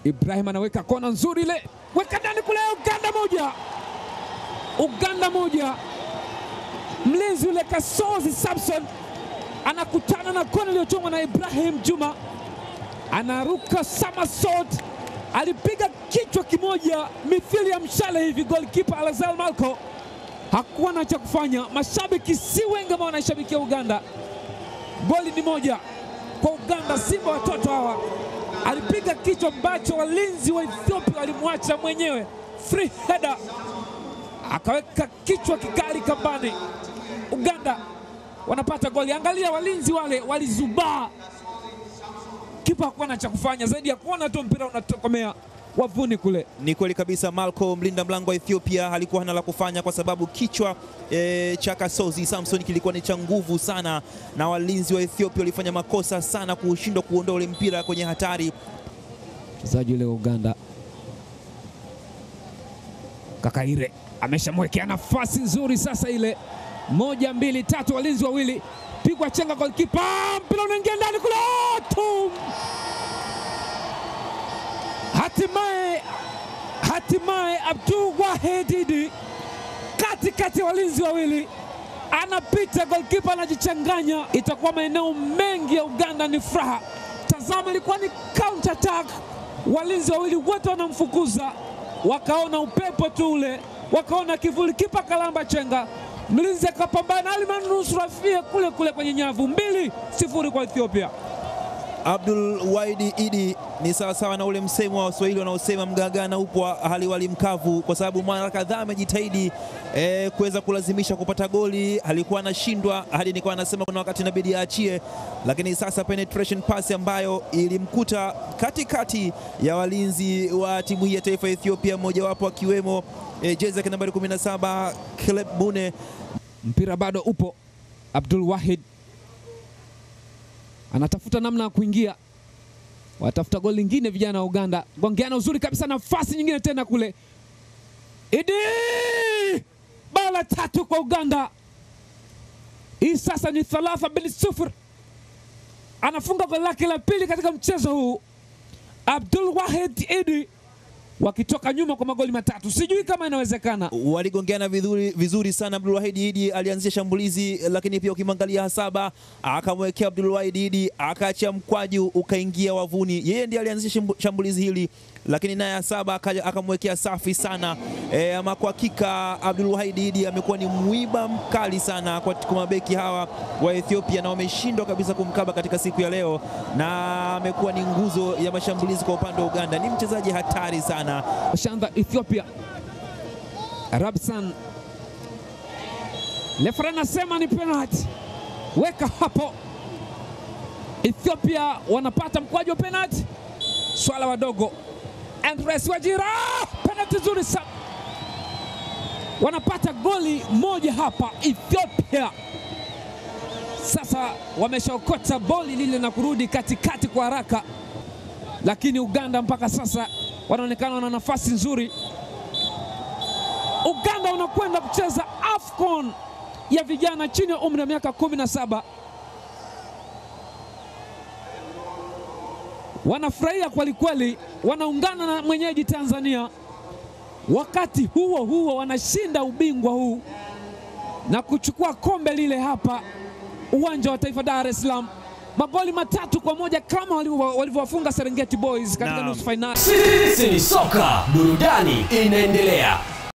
Ibrahim anaweka kona nzuri ile, weka ndani kule. Uganda moja, Uganda moja. Mlinzi ule Kasozi Samson anakutana na kona iliyochongwa na Ibrahim Juma, anaruka somersault, alipiga kichwa kimoja mithili ya mshale hivi. Goalkeeper Alazal Malco hakuwa na cha kufanya. Mashabiki si wengi ambao wanaishabikia Uganda. Goli ni moja kwa Uganda. Simba watoto hawa alipiga kichwa ambacho walinzi wa Ethiopia walimwacha mwenyewe, free header, akaweka kichwa kikali kambani. Uganda wanapata goli. Angalia walinzi wale walizubaa, kipa hakuwa na cha kufanya zaidi ya kuona tu mpira unatokomea wavuni kule. Ni kweli kabisa, Malco mlinda mlango wa Ethiopia alikuwa hana la kufanya kwa sababu kichwa e, cha Kasozi Samson kilikuwa ni cha nguvu sana, na walinzi wa Ethiopia walifanya makosa sana kushindwa kuondoa ule mpira kwenye hatari. Mchezaji yule wa Uganda Kakaire ameshamwekea nafasi nzuri sasa, ile moja mbili tatu, walinzi wawili, pigwa chenga, golikipa, mpira unaingia ndani kule, tum! Hatimaye, hatimaye Abdul Wahid Idi katikati ya walinzi wawili anapita, golikipa anajichanganya. Itakuwa maeneo mengi ya Uganda ni furaha. Tazama, ilikuwa ni counter attack, walinzi wawili wote wanamfukuza, wakaona upepo tu ule, wakaona kivuli, kipa kalamba chenga, mlinzi akapambana, alimanusura fie kule kule kwenye nyavu. Mbili sifuri kwa Ethiopia. Abdul Waidi Idi ni sawasawa na ule msemo wa Waswahili wanaosema mgagana upo haliwali mkavu, kwa sababu mara kadhaa amejitahidi eh, kuweza kulazimisha kupata goli, alikuwa anashindwa hadi nikawa anasema kuna wakati inabidi aachie, lakini sasa penetration pass ambayo ilimkuta katikati ya walinzi wa timu hii ya taifa ya Ethiopia, mmojawapo akiwemo eh, jezi yake nambari 17 Caleb Bune. Mpira bado upo, Abdul Wahid anatafuta namna ya kuingia, watafuta goli lingine vijana wa Uganda. Gongeana uzuri kabisa, nafasi nyingine tena kule, Idi bao la tatu kwa Uganda. Hii sasa ni thalatha bin sufur, anafunga goli lake la pili katika mchezo huu. Abdul Wahid Idi wakitoka nyuma kwa magoli matatu, sijui kama inawezekana. waligongeana vizuri, vizuri sana. Abdulwahid Idi alianzisha shambulizi, lakini pia ukimwangalia Hasaba akamwekea Abdulwahid Idi akaachia mkwaju ukaingia wavuni. Yeye ndiye alianzisha shambu- shambulizi hili, lakini naye Hasaba akaja akamwekea safi sana. E, ama kwa hakika Abdulwahid Idi amekuwa ni mwiba mkali sana kwa kwa mabeki hawa wa Ethiopia na wameshindwa kabisa kumkaba katika siku ya leo, na amekuwa ni nguzo ya mashambulizi kwa upande wa Uganda. Ni mchezaji hatari sana. Shandha Ethiopia. Rabsan Lefra anasema ni penalty, weka hapo. Ethiopia wanapata mkwaju wa penalty, swala wadogo. Andres Wajira, penalty nzuri sana, wanapata goli moja hapa Ethiopia. Sasa wameshaokota boli lile na kurudi katikati kwa haraka, lakini Uganda mpaka sasa wanaonekana wana nafasi nzuri. Uganda unakwenda kucheza AFCON ya vijana chini ya umri wa miaka 17. Wanafurahia kwelikweli, wanaungana na mwenyeji Tanzania. Wakati huo huo wanashinda ubingwa huu na kuchukua kombe lile hapa uwanja wa Taifa Dar es Salaam, magoli matatu kwa moja kama walivyo- walivyowafunga Serengeti Boys katika Naam. nusu fainali. Sisi ni soka, burudani inaendelea.